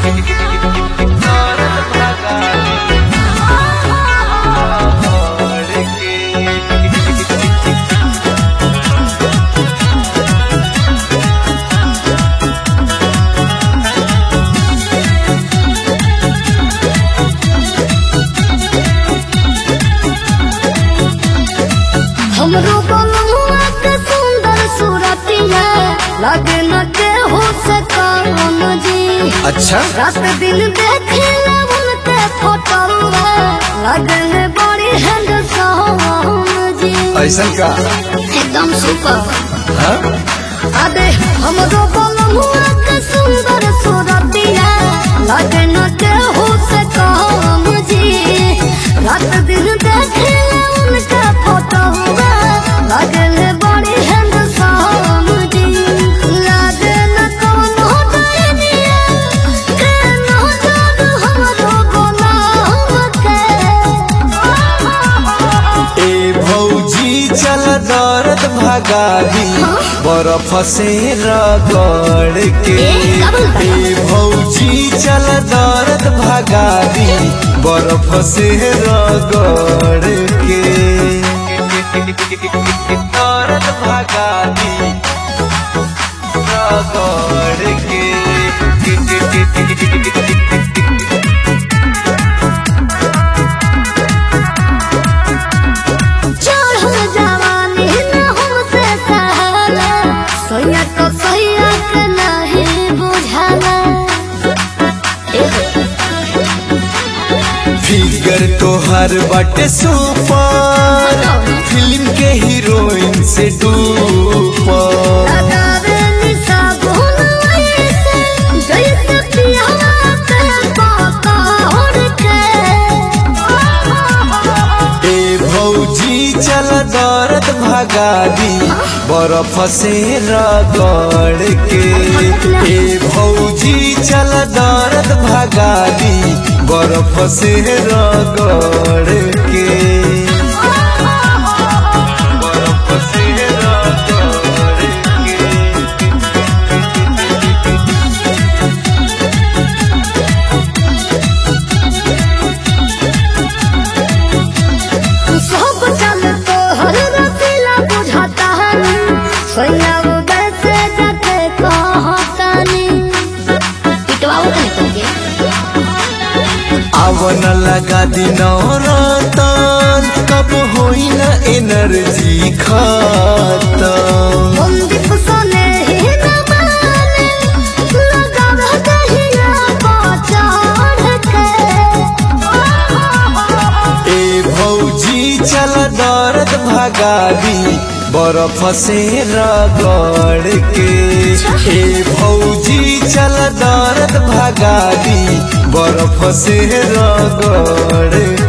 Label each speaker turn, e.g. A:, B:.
A: हमरो बलुआ के सुंदर सूरतिया लगे न के हो से काम जी
B: अच्छा
A: रात दिन देखे उनके फोटो लगे में बड़ी हैंडसम जी
B: ऐसा का
A: एकदम सुपर
B: हाँ?
A: अबे हमरो बलुआ के सुंदर सूरतिया लगे न के हो से काम जी रात दिन देखे उनके फोटो लगे में बड़ी हैंडसम जी लगे न कोनो डरिया के न जादू हमरो गुलाम के
B: ए भौजी चल दर्द भगा दी बर्फ से रगड़ के
A: ए, का बोलता है?
B: ए भौजी चल दर्द भगा दी बर्फ से रगड़ के दर्द भगा दी रगड़ के
A: चढ़ल जवानी न हमसे सहला सोया तो सोया के नहीं बुझाला
B: फिगर तोहर बाटे सुपर फिल्म के हीरोइन से डूपर
A: लगावे निशा भूल ऐसे जैसे पियावा के पकड़ के
B: ए भौजी चल दर्द भगा दी बर्फ से रगड़ के ए भौजी चल दर्द भगा दी बर्फ से रगड़ के बर्फ से रगड़ के
A: सब चल तो हर रसीला बुझाता है सोया वो वैसे जाके कहतानी पिटवाओ कहीं तुमके
B: आवन लगा दिन रतन कब होई न एनर्जी खत्म
A: बंदिप सोने ही न माने लगावे दहिया पचाड़ के
B: ए भौजी चल दर्द भगा दी बर्फ से रगड़ के ए भौजी चल दर्द भगा दी बर्फ से रगड़